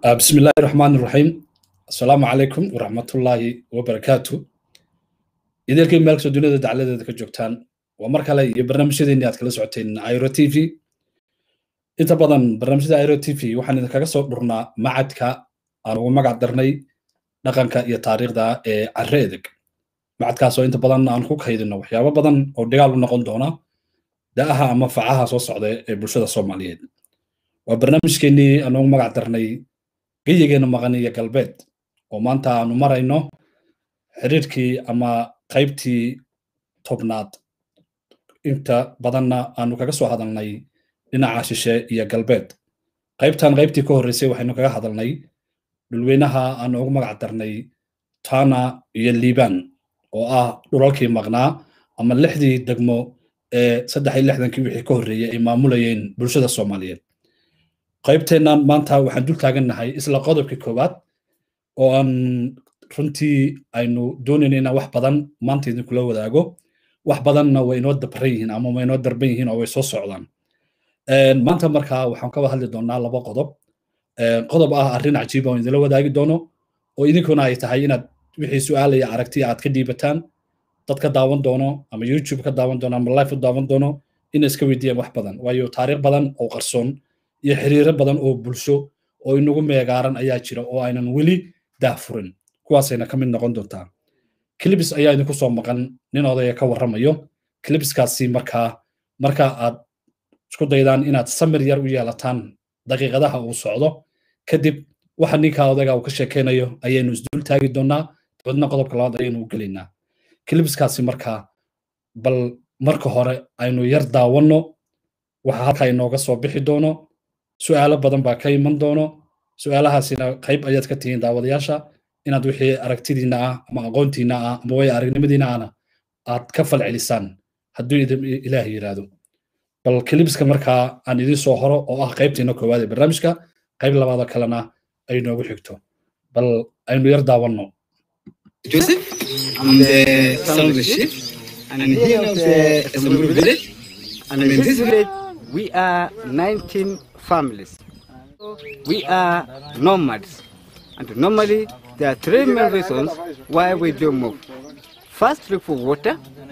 بسم الله الرحمن الرحيم السلام عليكم ورحمة الله وبركاته idinkii meel kastoo dunida dacladeeda ka joogtaan waa mar kale iyo barnaamijyadeeni aad kala socoteen iro t v inta badan barnaamijyada iro t v waxaan idinkaga soo dhurnaa macadka aan ugu magac darnay dhaqanka iyo taariikhda ee carre edeg macadkaasoo inta badan aan ku kaydino waxyaabo badan oo dhigaal u noqon doona da'aha ama facaha soo socda ee bulshada soomaaliyeed waa barnaamijkeenii aan ugu magac darnay geyigeena maqan iyo galbeed oo maanta aanu marayno xiriirkii ama qaybtii tobnaad inta badanna aanu kaga soo hadalnay dhinaca shishe iyo galbeed qaybtan qaybtii ka horreysay waxaynu kaga hadalnay dhulweynaha aanu ugu magac darnay tana iyo liban oo ah dhulalkii maqnaa ama lixdii degmo ee saddex iyo lixdankii wixii ka horreeyey ay maamulayeen bulshada soomaaliyeed qaybteennan maanta waxaan dul taagannahay isla qodobkii koowaad oo aan runtii aynu doonayna inaan wax badan maanta idinkula wadaago wax badanna way inoo dabran yihiin ama way inoo darban yihiin oo way soo socdaan maanta markaa waxaan kaba hadli doonaa laba qodob qodob ah arrin cajiiba oo idinla wadaagi doono oo idinkuna ay tahay inaad wixii su-aalaya aragti aad ka dhiibataan dad ka daawan doono ama youtube ka daawan doono ama life u daawan doono inay iska weydiiyaan wax badan waayo taariikh badan oo qarsoon iyo xiriiro badan oo bulsho oo inagu meegaaran ayaa jira oo aynan weli daahfurin kuwaasayna ka mid noqon doontaa clibis ayaa idinku soo maqan nin odaya ka warramayo clibiskaasi markaa marka aad isku daydaan inaad samir yar u yeelataan daqiiqadaha uu socdo kadib waxa ninka odayga uu ka sheekaynayo ayaynu isdul taagi doonaa dabadna qodobka labaad ayaynu u gelaynaa clibiskaasi markaa bal marka hore aynu yar daawanno waxa halkaa inooga soo bixi doono su'aalo badan baa ka iman doono su'aalahaasina qayb ayaad ka tihiin daawadayaasha inaad wixii aragtidiina ah ama aqoontiina ah ama way aragnimadiina ahna aad ka falcelisaan hadduu ilaah yidhaahdo bal kilibiska markaa aan idiin soo horo oo ah qaybtiina koowaad ee barnaamijka qayb labaada kalena ay noogu xigto bal aynu yar daawanno Joseph, I'm the son of the chief, and here of the Samburu village. And in this village, we are 19 families. We are nomads. And normally, there are three main reasons why we do move. First, look for water.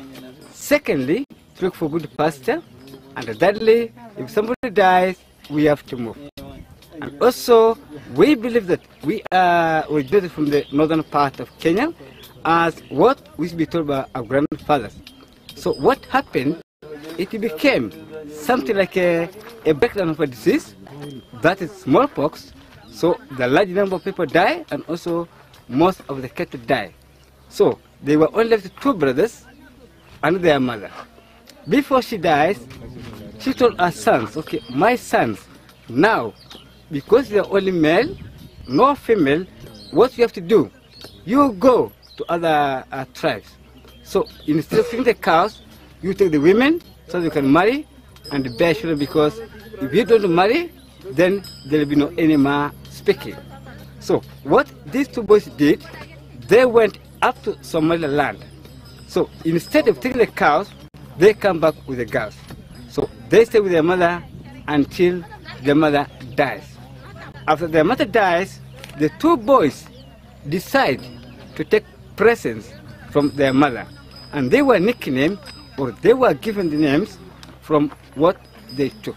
Secondly, look for good pasture. And thirdly, if somebody dies, we have to move. And also, we believe that we are originated from the northern part of Kenya, as what we be told by our grandfathers. So what happened? It became something like a, a breakdown of a disease, that is smallpox. So the large number of people die, and also most of the cattle die. So they were only left two brothers and their mother. Before she dies, she told her sons, okay, my sons, now, because they're only male, no female, what you have to do, you go to other uh, tribes. So instead of taking the cows, you take the women so you can marry and bear children because if you don't marry, then there will be no anymore speaking. So what these two boys did, they went up to Somaliland. So instead of taking the cows, they come back with the girls. So they stay with their mother until their mother dies. After their mother dies, the two boys decide to take presents from their mother. And they were nicknamed or they were given the names from what they took.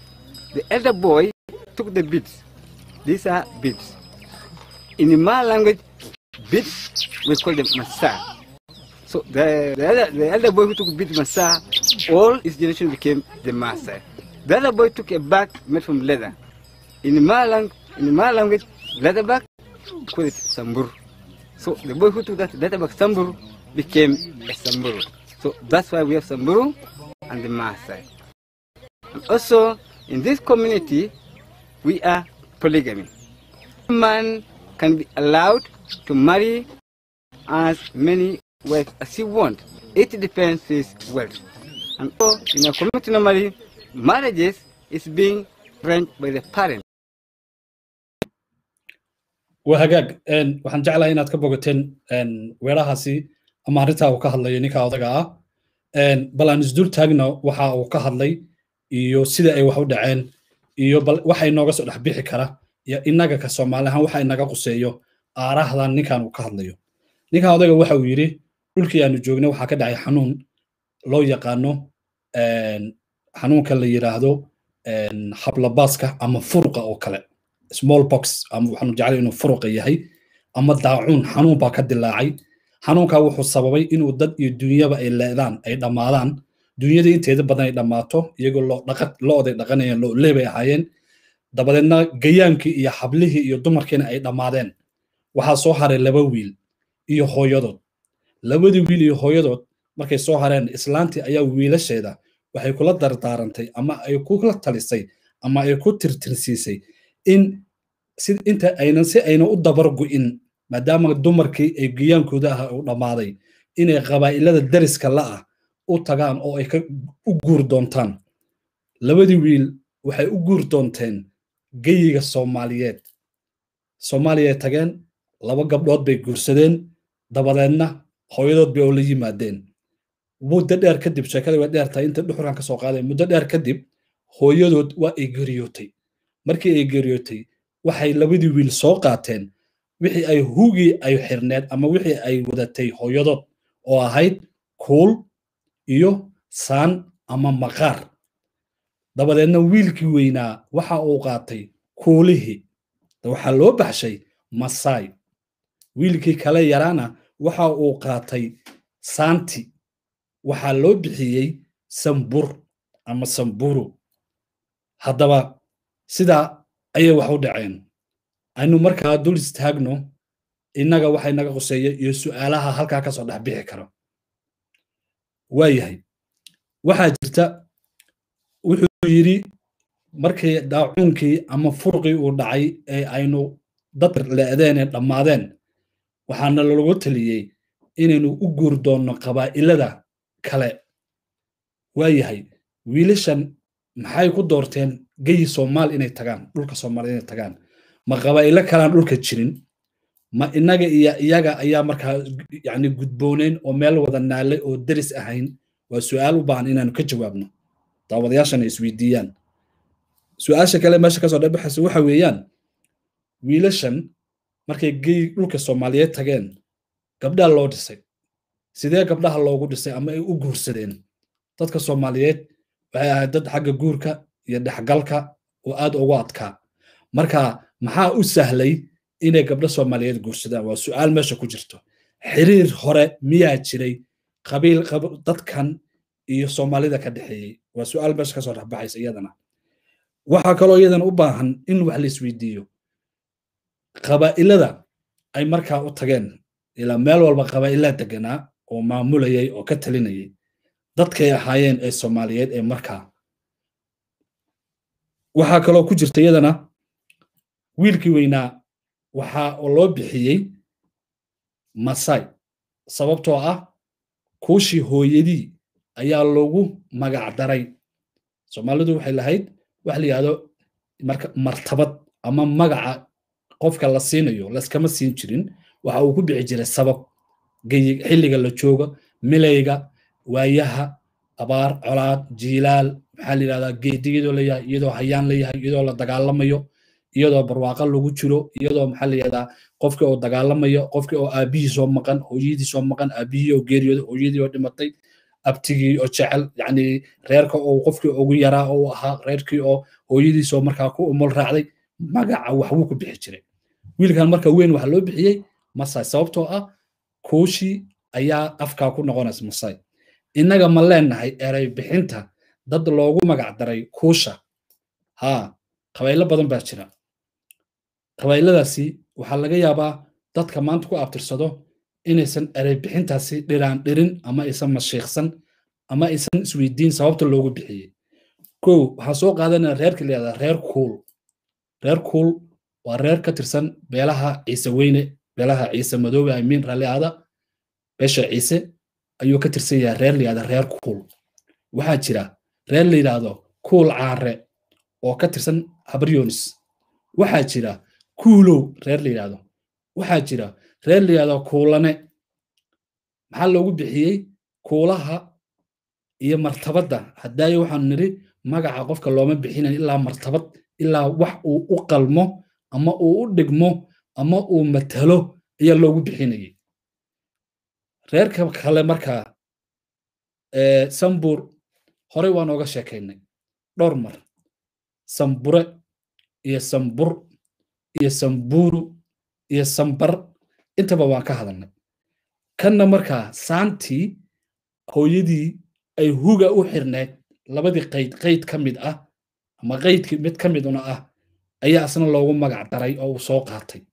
The elder boy took the beads. These are beads. In the Ma language, beads we call them masa. So the, the, elder, the elder boy who took beads masa, all his generation became the master. The other boy took a bag made from leather. In the Ma, lang- in the Ma language, leather bag, we call it sambur. So the boy who took that leather bag sambur became a samburu. So that's why we have samburu and the Maasai. And also, in this community, we are polygamy. A man can be allowed to marry as many wives as he wants. It depends his wealth. And so, in a community normally, marriages is being arranged by the parents. waa hagaag waxaan jeclahay inaad ka bogateen weerahaasi ama arrintaa uu ka hadlayo ninka odaga ah bal aan isdul taagno waxa uu ka hadlay iyo sida ay wax u dhaceen iyo bal waxa inooga soo dhex bixi kara iyo innaga ka soomaali ahaan waxa inaga quseeyo aarahdan ninkan uu ka hadlayo ninkan odayga waxa uu yidhi dhulkii aanu joognay waxaa ka dhacay xanuun loo yaqaano xanuunka la yidhaahdo hablabaaska ama furuqa oo kale small box ama waxaanu jeclay inuu furuqa yahay ama daacuun xanuun baa ka dilaacay xanuunkaa wuxuu sababay inuu dad iyo dunyaba ay leedaan ay dhammaadaan dunyadii inteeda badan ay dhammaato iyagoo lo-oday dhaqanayeen lo-lee bay ahaayeen dabadeedna gayaankii iyo xablihii iyo dumarkiina ay dhammaadeen waxaa soo haray laba wiil iyo hooyadood labadii wiil iyo hooyadood markay soo hareen islaantii ayaa wiilasheeda waxay kula dardaarantay ama ay kula talisay ama ay ku tirtirsiisay in si inta aynan si ayna u dabar gu'in maadaama dumarkii ay giyaankooda ah u dhammaaday inay qabaa'ilada dariska la'ah u tagaan oo ay u guur doontaan labadii wiil waxay u guur doonteen geyiga soomaaliyeed soomaaliyay tageen laba gabdhood bay guursadeen dabadeedna hooyadood bay oo la yimaadeen muddo dheer kadib sheekada way dheer tahay inta dhuxurkan ka soo qaaday muddo dheer kadib hooyadood waa ay geeriyootay markii ay geeriyootay waxay labadii wiil soo qaateen wixii ay hugii ay xirneed ama wixii ay wadatay hooyadood oo ahayd kuul iyo saan ama maqaar dabadeedna wiilkii weynaa waxa uu qaatay kuulihii waxaa loo baxshay masaay wiilkii kale yaraana waxa uu qaatay saanti waxaa loo bixiyey sambur ama samburu haddaba sidaa ayay wax u dhaceen aynu markaa dul istaagno innaga waxay naga quseeya iyo su'aalaha halkaa kasoo dhex bixi kara waayahay waxaa jirta wuxuu yidhi markii daacuunkii ama furqii uu dhacay ee aynu dad le'deen ee dhammaadeen waxaana lalagu taliyey inaynu u guur doonno qabaa'ilada kale waayahay wiilashan maxay ku doorteen geyi soomaal inay tagaan dhulka soomaaliya inay tagaan ma qabaa'ilo kalaan dhulka jirin ma innaga iyo iyaga ayaa markaa yani gudbooneyn oo meel wada naalay oo deris ahayn waa su'aal u baahan inaanu ka jawaabno daawadayaashana isweydiiyaan su-aasha kale meesha kasoo dhabaxaysa waxa weeyaan wiilashan markay gey dhulka soomaaliyeed tageen gabdhaa loo dhisay sidee gabdhaha loogu dhisay ama ay u guursadeen dadka soomaaliyeed waxay ahayd dad xagga guurka iyo dhexgalka oo aad ugu adkaa marka maxaa u sahlay inay gabdho soomaaliyeed guursadaan waa su'aal meesha ku jirto xiriir hore miyaa jiray qabiil dadkan iyo soomaalida ka dhexeeyey waa su'aal meesha kasoo dhexbaxaysa iyadana waxaa kaloo iyadana u baahan in wax la isweydiiyo qabaa'ilada ay markaa u tageen ilaa meel walba qabaa'ilaa deganaa oo maamulayay oo ka talinayay dadkay ahaayeen ee soomaaliyeed ee markaa waxaa kaloo ku jirta iyadana wiilkii weynaa waxaa loo bixiyey masai sababtoo ah kuushii hooyadii ayaa loogu magac daray soomaalidu waxay lahayd waxa la yidhahdo marka martabad ama magaca qofka la siinayo laskama siin jirin waxa uu ku bixi jiray sabab xilliga la joogo milayga waayaha abaar colaad jiilaal maxaa la yidhahdaa geedi iyadoo leeyahay iyadoo hayaan leeyahay iyadoo la dagaalamayo iyadoo barwaaqo lagu jiro iyadoo maxaa la yidhahdaa qofkii oo dagaalamayo qofkii oo aabihii soo maqan hooyadii soo maqan aabihii oo geeriyooday hooyadii oo dhimatay abtigii oo jecel yacni reerka oo qofkii ugu yaraa oo ahaa reerkii oo hooyadiisoo markaa ku umul raacday magaca waxbuu ku bixi jiray wiilkan marka weyn waxaa loo bixiyey masai sababtoo ah kuushii ayaa afkaa ku noqonaysa masai innaga ma leenahay erey bixinta dad loogu magac daray kuusha haa qabaylo badan baa jira qabayladaasi waxaa laga yaabaa dadka maanta ku abtirsado inaysan erey bixintaasi dhiraan dhirin ama aysan mashiiqsan ama aysan isweydiin sababta loogu bixiyey kow waxaan soo qaadanaya reerka la yihahdaa reer kuul reer kuul waa reer ka tirsan beelaha ciise weyne beelaha ciise madoobe amiin ralli aada beesha ciise ayuu ka tirsan yahay reer la yihahda reer kuul waxaa jira reer la yidhaahdo kuul caare oo ka tirsan habryonis waxaa jira kuulow reer la yidhaahdo waxaa jira reer la yidhahdo kuulane maxaa loogu bixiyey kuulaha iyo martabadda haddaayo waxaanu nidhi magaca qofka looma bixinayn ilaa martabad ilaa wax uu u qalmo ama uu u dhigmo ama uu matalo ayaa loogu bixinayay reerka kale markaa sambur horey waan ooga sheekaynay dhowr mar sambure iyo sambur iyo samburu iyo sambar intaba waan ka hadalnay kanna markaa saantii hooyadii ay huga u xirneed labadii qayd qayd ka mid ah ama qaydkii mid ka miduna ah ayaa asna loogu magac daray oo uu soo qaatay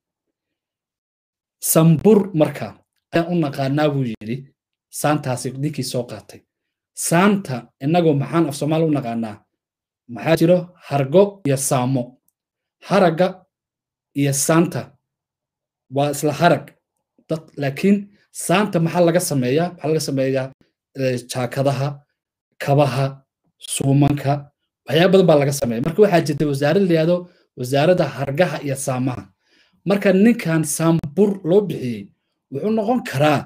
sambur marka ayaan u naqaanaa buu yidhi saantaasi ninkii soo qaatay saanta innagoo maxaan af soomaali u naqaanaa maxaa jiro hargo iyo saamo haragga iyo saanta waa isla harag dad laakiin saanta maxaa laga sameeyaa maxaa laga sameeyaa jaakadaha kabaha suumanka waxyaaba badan baa laga sameeya marka waxaa jirta wasaarad la yihahdo wasaaradda hargaha iyo saamaha marka ninkan saambur loo bixiyey wuxuu noqon karaa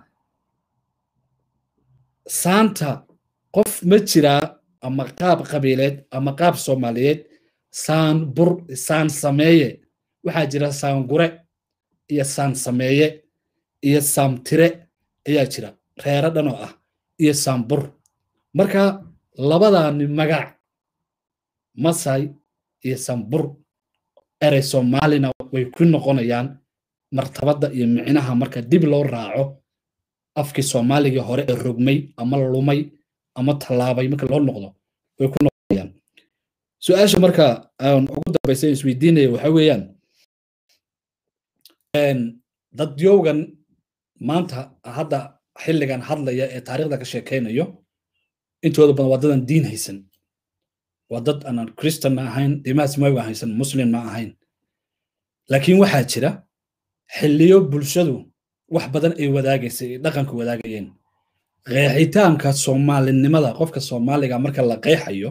saanta qof ma jiraa ama qaab qabiileed ama qaab soomaaliyeed saan bur saan sameeye waxaa jira saangure iyo saan sameeye iyo saamtire ayaa jira reero dhan oo ah iyo saambur marka labadaani magac masai iyo sambur erey soomaalina way ku noqonayaan martabadda iyo micnaha marka dib loo raaco afkii soomaaligii hore ee rogmay ama lumay ama tallaabay marka loo noqdo way ku noqonayaan su-aasha marka aan ugu dambaysa isweydiinaya waxa weeyaan dadyowgan maanta hadda xilligan hadlaya ee taariikhda ka sheekaynayo intooda badan waa dadan diin haysan waa dad aanan christan ma ahayn dimaas maga haysan muslim ma ahayn laakiin waxaa jira xilliyo bulshadu wax badan ay wadaagaysay ay dhaqanka wadaagayeen qeexitaanka soomaalinimada qofka soomaaliga marka la qeexayo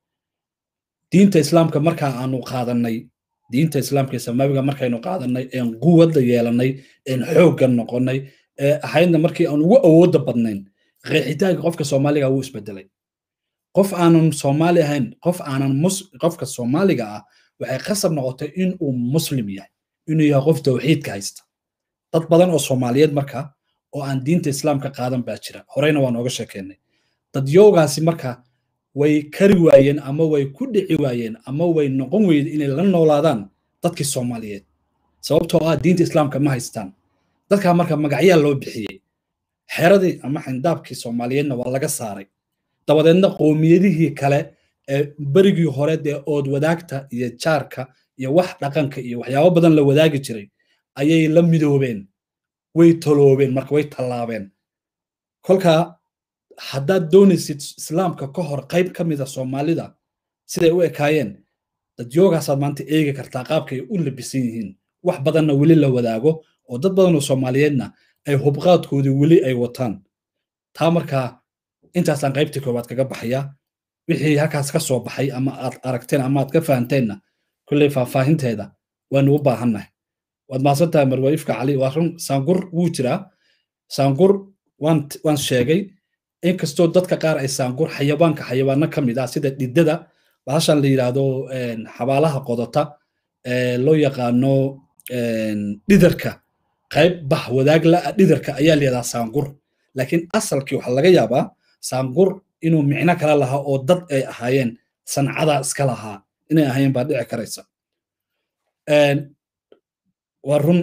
diinta islaamka markaa aanu qaadanay diinta islaamka iyo samaawiga markaynu qaadanay een quwadda yeelanay een xoogga noqonay ee ahaydna markii aan ugu awoodda badnayn qeexitaanka qofka soomaaliga wuu isbedelay qof aanan soomaali ahayn qof aanan qofka soomaaliga ah waxay qasab noqotay in uu muslim yahay inuu yahay qof tawxiidka haysta dad badan oo soomaaliyeed marka oo aan diinta islaamka qaadan baa jira horeyna waan ooga sheekeynay dadyoogaasi marka way kari waayeen ama way ku dhici waayeen ama way noqon weyde inay la noolaadaan dadkii soomaaliyeed sababtoo ah diinta islaamka ma haystaan dadkaa marka magacyaa loo bixiyey xeradii ama xindaabkii soomaaliyeedna waa laga saaray dabadeedna qoomiyadihii kale ee berigii hore dee ood wadaagta iyo jaarka iyo wax dhaqanka iyo waxyaabo badan la wadaagi jiray ayay la midoobeen way taloobeen marka way tallaabeen kolkaa haddaad doonaysid islaamka ka hor qayb ka mida soomaalida siday u ekaayeen dadyogaasaad maanta eegi kartaa qaabkay u labisan yihiin wax badanna weli la wadaago oo dad badan oo soomaaliyeedna ay hubqaadkoodii weli ay wataan taa markaa intaasaan qaybtii koowaad kaga baxaya wixii halkaas ka soo baxay ama aad aragteen ama aad ka fahanteenna kulley faahfaahinteeda waanu u baahannahay waad mahadsan tahay marwaifka cali waa run saangur wuu jiraa saangur waan waan sheegay inkastoo dadka qaar ay saangur xayawaanka xayawaano ka mid ah sida dhidada bahashan la yidhaahdo xabaalaha qodota loo yaqaano dhidarka qayb bah wadaag la'a dhidarka ayaa la yidhahdaa saangur laakiin asalkii waxaa laga yaabaa saangur inuu micno kala lahaa oo dad ay ahaayeen sancadaa iska lahaa inay ahaayeen baa dhici karaysa waa run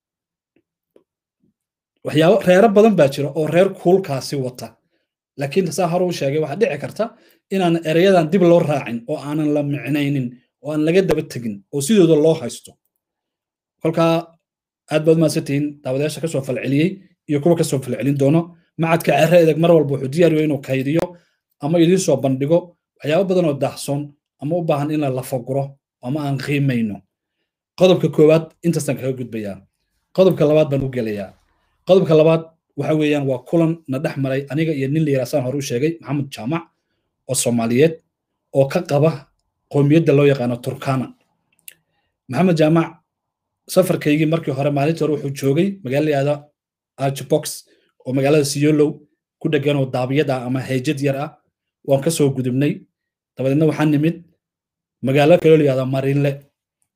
waxyaabo reero badan baa jira oo reer kuulkaasi wata laakiin saa hore u sheegay waxaa dhici karta inaan ereyadan dib loo raacin oo aanan la micnaynin oo aan laga daba tegin oo sidooda loo haysto kolkaa aad baad mahadsantihiin daawadayaasha kasoo falceliyey iyo kuwa kasoo falcelin doono macadka cere edeg mar walba wuxuu diyaariyo inuu kaydiyo ama idiin soo bandhigo waxyaabo badan oo daahsoon ama u baahan in la lafaguro ama aan qiimayno qodobka koowaad intaasaan kaga gudbayaa qodobka labaad baan u gelayaa qodobka labaad waxa weeyaan waa kulan na dhex maray aniga iyo nin layidhaa saan hore u sheegay maxamed jaamac oo soomaaliyeed oo ka qaba qoomiyadda loo yaqaano turkana maxamed jaamac safarkaygii markii hore maalintii hore wuxuu joogay magaala layihahda archbox oo magaalada siyolow ku dhegan oo daabiyad ah ama heejad yar ah waan ka soo gudubnay dabadeedna waxaan nimid magaalo kaloo layihahda marinle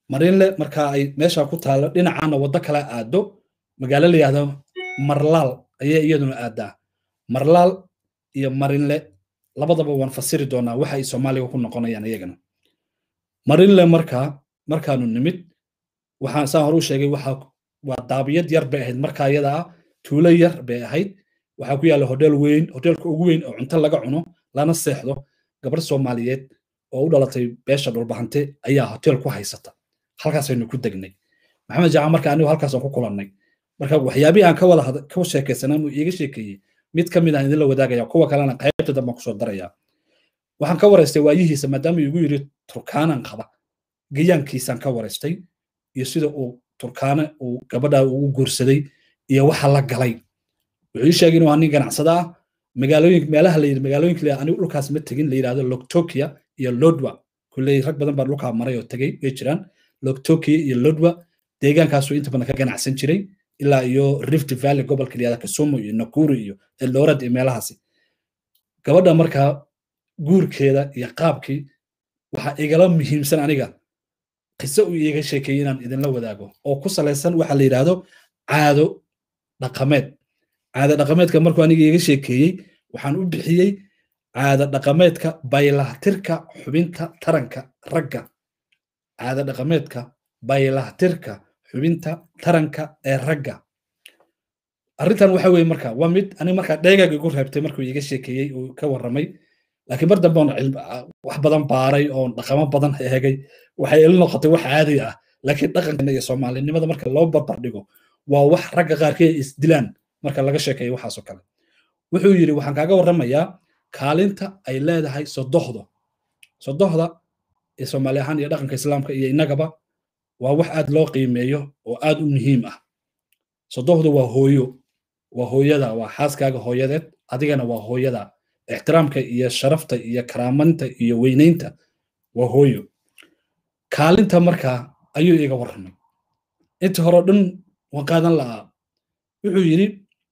marinle marka ay meesha ku taalo dhinacaana waddo kale aado magaalo la yihahdo marlaal ayay iyaduna aadaa marlaal iyo marinle labadaba waan fasiri doonaa waxa ay soomaaliga ku noqonayaan iyagana marinle markaa markaanu nimid waxaan saan hore u sheegay waxa waa daabiyad yar bay ahayd markaa iyada ah tuulo yar bay ahayd waxaa ku yaalla hodheel weyn hodheelka ugu weyn oo cunto laga cuno lana seexdo gabar soomaaliyeed oo u dhalatay beesha dhulbahante ayaa hotel ku haysata halkaasaynu ku degnay maxamed jaaca marka anigu halkaasaan ku kulannay marka waxyaabihii aan ka wada ka sheekaysanaa uu iiga sheekeeyey mid ka mid aan idinla wadaagaya kuwa kalena qaybta dambe kusoo daraya waxaan ka waraystay waayihiisa maadaama igu yidhi turkaanan qaba gayaankiisaan ka waraystay iyo sida uu turkaana uu gabadha ugu guursaday iyo waxa la galay wuxuu ii sheegay inuu nin ganacsada ah magaalooyin meelaha la yidhi magaalooyinka la anigu dhulkaas ma tegin la yidhahdo loktokia iyo lodwa kulley rag badan baa dhulkaa maray oo tegey way jiraan loktokia iyo lodwa deegaankaasuu inta badan ka ganacsan jiray ilaa iyo rift valley gobolka la yihahdo kisumu iyo nakuru iyo eldoret iyo meelahaasi gabadha markaa guurkeeda iyo qaabkii waxaa igala muhiimsan aniga qiso uu iiga sheekeeyey inaan idinla wadaago oo ku salaysan waxa la yidhaahdo caado dhaqameed caado dhaqameedka markuu aniga iiga sheekeeyey waxaan u bixiyey caado dhaqameedka baylahtirka xubinta taranka ragga caado dhaqameedka baylahtirka xubinta taranka ee ragga arrintan waxa weye marka waa mid aniga markaa dheegaaga igu reebtay markuu iiga sheekeeyey uu ka warramay laakiin mar dambe oon wax badan baaray oon dhaqamo badan eegay waxay ila noqotay wax caadi ah laakiin dhaqanka iyo soomaalinimada marka loo barbar dhigo waa wax ragga qaarkii isdilaan marka laga sheekeeyo waxaasoo kale wuxuu yidhi waxaan kaaga warramayaa kaalinta ay leedahay sodohdo sodohda ee soomaali ahaan iyo dhaqanka islaamka iyo innagaba waa wax aad loo qiimeeyo oo aad u muhiim ah sodohdu waa hooyo waa hooyada waa xaaskaaga hooyadeed adigana waa hooyada ixtiraamka iyo sharafta iyo karaamanta iyo weynaynta waa hooyo kaalinta markaa ayuu iga warramay inta hore dhan waan qaadan la'aa wuxuu yidhi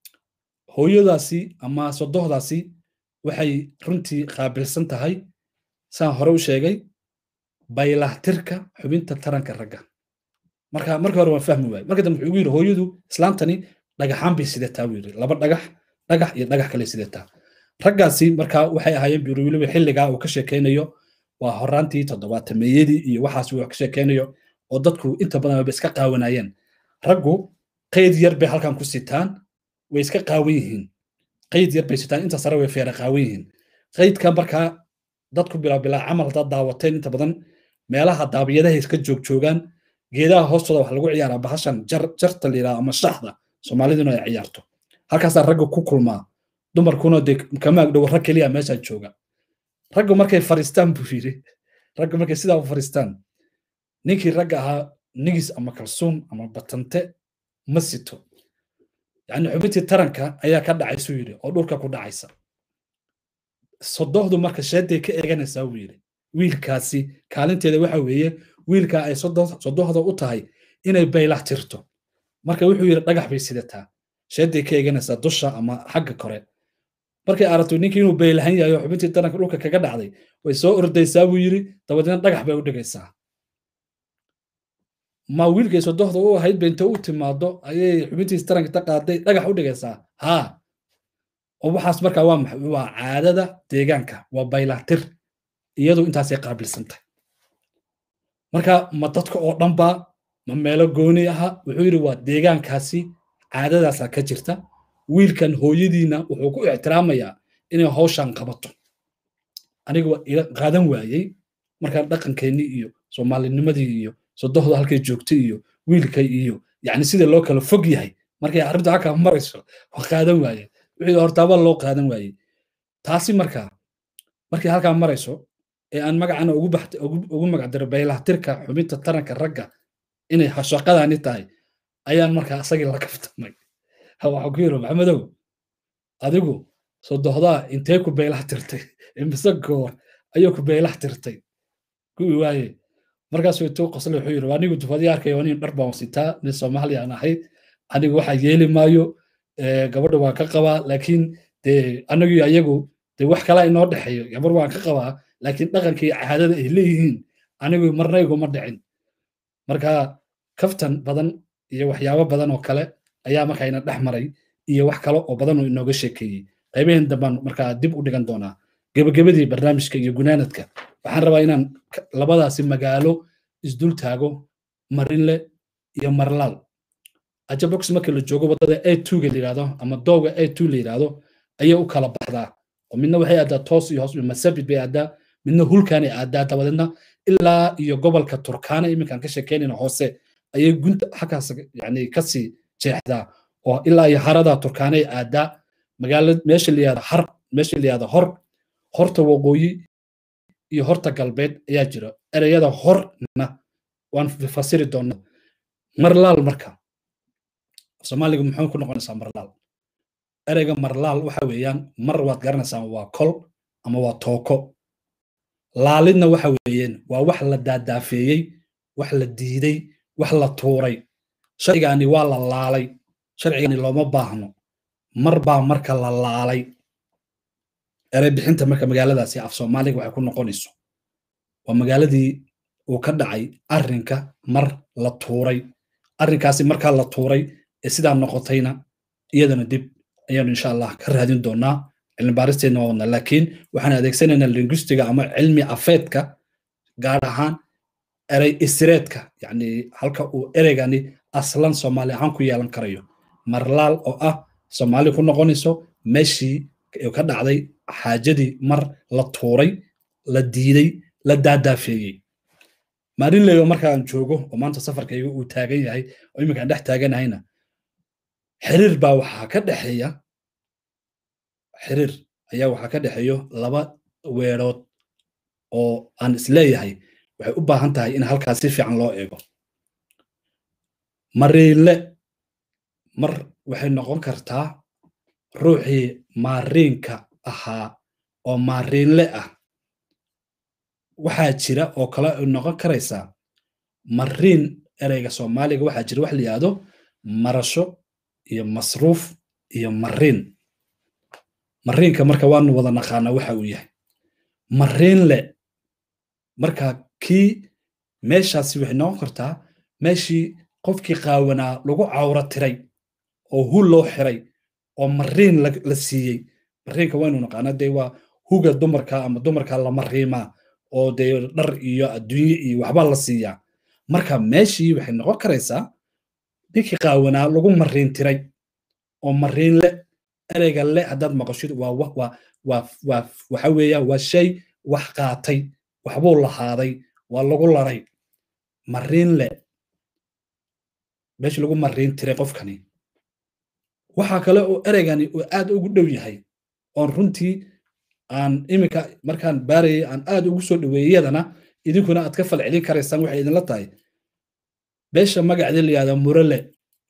hooyadaasi ama sodohdaasi waxay runtii qaabilsan tahay saan hore u sheegay baylahtirka xubinta taranka ragga marka marka hore waan fahmi waayey marka dambe wuxuu igu yidhi hooyadu islaantani dhagaxaan bay sidataa buu yidhi laba dhagax dhagax iyo dhagax kale sidataa raggaasi marka waxay ahaayeen buu weliba xilligaa uu ka sheekaynayo waa horaantii toddobaatameeyadii iyo waxaas uu ka sheekaynayo oo dadku inta badan ba iska qaawanayeen raggu qayd yar bay halkan ku sitaan way iska qaawan yihiin qayd yar bay sitaan inta sare way feera qaawan yihiin qaydka markaa dadku bilaa bilaa camal haddaad daawateen inta badan meelaha daabiyadaha iska joogjoogaan geedaha hoostooda wax lagu ciyaaraa bahashan jarta la yidhaha ama shaxda soomaaliduna ay ciyaarto halkaasaa ragga ku kulmaa dumarkuna dee kama agdhow rag keliya meeshaa jooga raggu markay fariistaan buu yidhi raggu markay sidaa u fariistaan ninkii ragga ahaa nigis ama kalsuun ama batante ma sito yacni xubintii taranka ayaa ka dhacaysuu yidhi oo dhulka ku dhacaysa sodohdu marka sheeday ka eeganaysaa buu yidhi wiilkaasi kaalinteeda waxa weeye wiilkaa ay sodohda u tahay inay baylah tirto marka wuxuu yidhi dhagax bay sidataa sheeday ka eeganaysaa dusha ama xagga kore markay aragto ninkii inuu baylahan yahay oo xubintii taranka dhulka kaga dhacday way soo ordaysaa buu yidhi dabadeedna dhagax bay u dhigaysaa ma wiilkay sodohda u ahayd ba inta u timaado ayay xubintiis taranka ta qaaday dhagax u dhigaysaa haa oo waxaas markaa waa maxay waa caadada deegaanka waa baylahtir iyadu intaasay qaabilsantahay marka ma dadka oo dhanba ma meelo gooni aha wuxuu yidhi waa deegaankaasi caadadaasaa ka jirta wiilkan hooyadiina wuxuu ku ixtiraamayaa inay hawshan qabato aniga waa ila qaadan waayey markaan dhaqankeennii iyo soomaalinimadii iyo sodohda halkay joogtay iyo wiilkay iyo yacni sida loo kala fog yahay markay arrintu halkaa marayso waa qaadan waaye wixii hortaaba loo qaadan waayey taasi markaa markay halkaa marayso ee aan magacana ugu magacdiro baylahtirka xubinta taranka ragga inay shaqadani tahay ayaan markaa asagii la kaftamay waxaa ku yiri maxamedow adigu sodohdaa intee ku beylah tirtay imise goor ayuu ku beylah tirtay kuwii waaye markaasuu intuu qosle wuxuu yiri anigu dufadii arkaya nin dhar baan sitaa nin soomaaliya aan ahay anigu waxaa yeeli maayo gabadha waan ka qabaa laakiin dee anagii ayagu dee wax kala inoo dhexeeyo gabar waan ka qabaa laakiin dhaqankii caadada ay leeyihiin anigu marna iguma dhicin marka kaftan badan iyo waxyaabo badan oo kale ayaa markayna dhex maray iyo wax kale oo badan oo inooga sheekeeyey qaybaheen dambaan markaa dib u dhigan doonaa gebagabadii barnaamijka iyo gunaanadka waxaan rabaa inaan labadaasi magaalo isdul taago marinle iyo marlaal ajabox marka la joogo waddada a twoga la yidhahdo ama dowga a two la yidhahdo ayay u kala baxdaa oo midna waxay aadaa toos iyo hoos masabit bay aadaa midna hulkaanay aadaa dabadeedna ilaa iyo gobolka turkaana iminkaan ka sheekeynayna hoose ayay gunta xaggaas yani kasii jeexdaa oo ilaa iyo harada turkaanay aadaa magaala meesha la yihahdo har meesha la yihahdo hor horta waqooyi iyo horta galbeed ayaa jira ereyada horna waan fasiri doonaa marlaal marka soomaaliga muxuu ku noqonaysaa marlaal ereyga marlaal waxa weeyaan mar waad garanaysaan waa kol ama waa tooko laalidna waxa weeyeen waa wax la daadaafeeyey wax la diiday wax la tuuray sharcigaani waa la laalay sharcigani looma baahno mar baa marka la laalay erey bixinta marka magaaladaasi af soomaaliga waxay ku noqonayso waa magaaladii uu ka dhacay arrinka mar la tuuray arrinkaasi markaa la tuuray ee sidaa noqotayna iyadana dib ayaanu insha allah ka raadin doonaa cilmi baaristeedna waa wadnaa laakiin waxaan adeegsanaynaa linguistiga ama cilmi afeedka gaar ahaan erey isireedka yacni halka uu ereygani aslan soomaali ahaan ku yeelan karayo marlaal oo ah soomaali ku noqonayso meeshii ka dhacday xaajadii mar la tuuray la diiday la daadaafeeyey maarinleyo markaan joogo oo maanta safarkayga uu taagan yahay oo iminkaan dhex taaganahayna xiriir baa waxaa ka dhexeeya xiriir ayaa waxaa ka dhexeeyo laba weerood oo aan isleeyahay waxay u baahan tahay in halkaas si fiican loo eego mariinle mar waxay noqon kartaa ruuxii maariinka ahaa oo maariinle ah waxaa jira oo kale ay noqon karaysaa mariin ereyga soomaaliga waxaa jira wax la yidhahdo marasho iyo masruuf iyo mariin mariinka marka waanu wada naqaanaa waxa uu yahay mariinle marka kii meeshaasi waxay noqon kartaa meeshii qofkii qaawanaa lagu cawro tiray oo hul loo xiray oo mariin la siiyey mariinka waynu naqaana dee waa huga dumarka ama dumarka la mariimaa oo dee dhar iyo adduunye iyo waxbaa la siiyaa marka meeshii waxay noqon karaysaa ninkii qaawanaa lagu mariin tiray oo mariin le ereyga le haddaad maqashid waa waa waa waa waxa weeya waa shay wax qaatay waxbuu lahaaday waa lagu laray mariin le meeshii lagu mariin tiray qofkani waxaa kale oo ereygani uu aad ugu dhow yahay oon runtii aan iminka markaan baarayay aan aad ugu soo dhaweeyey yadana idinkuna aad ka falcelin karaysaan waxay idinla tahay beesha magacdii la yihahda murale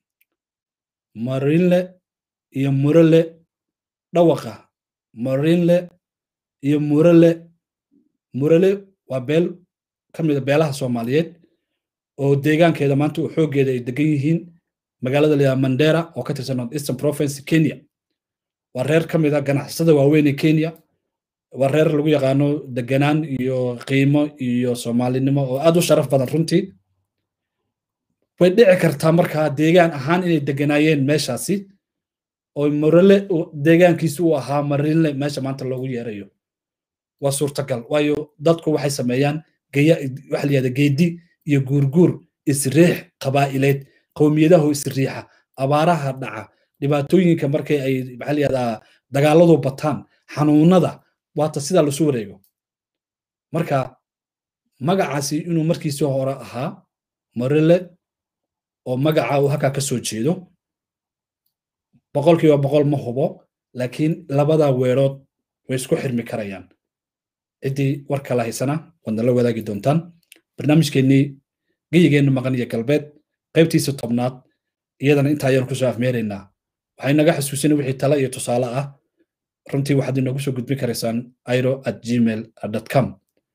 marinle iyo murale dhawaqa marinle iyo murale murale waa beel ka mida beelaha soomaaliyeed oo deegaankeeda maanta uu xooggeeda ay degan yihiin magaalada la yihahda mandera oo ka tirsan north eastern province kenya waa reer ka mida ganacsada waaweyn ee kenya waa reer lagu yaqaano deganaan iyo qiimo iyo soomaalinimo oo aad u sharaf badan runtii way dhici kartaa markaa deegaan ahaan inay deganaayeen meeshaasi oo morale deegaankiisi uu ahaa marinle meesha maanta loogu yeerayo waa suurtagal waayo dadku waxay sameeyaan geya waxa la yihahda geedi iyo guurguur isriix qabaa'ileed qowmiyadahu isriixa abaaraha dhaca dhibaatooyinka markay ay maxaa la yihahdaa dagaalladu bataan xanuunada waata sidaa lasu wareego marka magacaasi inuu markiisii hore ahaa marele oo magaca uu halkaa ka soo jeedo boqolkiiba boqol ma hubo laakiin labada weerood way isku xirmi karayaan ciddii war kala haysana waad nala wadaagi doontaan barnaamijkeennii geyigeenna maqan iyo galbeed qaybtiisa tobnaad iyadana intaa ayaan kusoo afmeeraynaa waxay naga xasuusina wixii tale iyo tusaale ah runtii waxaad inoogu soo gudbin karaysaan iro at gmail com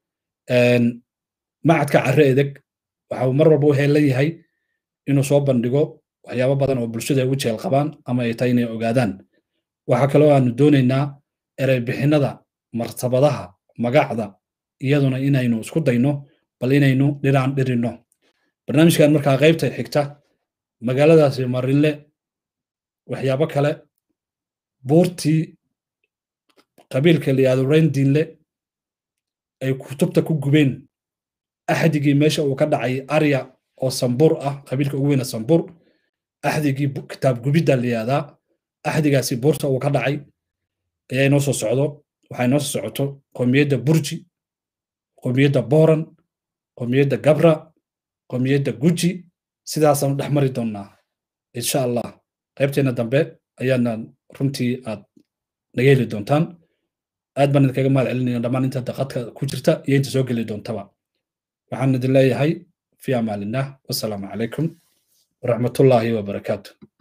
macadka carre edeg waxa uu mar walba u heelan yahay inuu soo bandhigo waxyaabo badan oo bulshada ay u jeel qabaan ama ay tahay inay ogaadaan waxaa kaloo aanu doonaynaa erey bixinada martabadaha magacda iyaduna inaynu isku dayno bal inaynu dhiraan dhirinno barnaamijkan markaa qaybta xigta magaaladaasi marinle waxyaabo kale buurtii qabiilka la yihahdo rendinle ay kutubta ku gubeen axdigii meesha uu ka dhacay arya oo sambur ah qabiilka ugu weyna sambur axdigii kitaab gubidda la yihahdaa axdigaasi buurta uu ka dhacay ayaa inoo soo socdo waxaa inoo soo socoto qowmiyadda burji qowmiyadda boran qowmiyadda gabra qowmiyadda guji sidaasaanu dhex mari doonnaa insha allah qaybteena dambe ayaana runtii aad naga heli doontaan aad baan idinkaga mahad celinaya dhammaan inta daqadka ku jirta iyo inta soo geli doontaba waxaan idin leeyahay fi amaalinah wasalaamu calaykum waraxmatullaahi wabarakaatu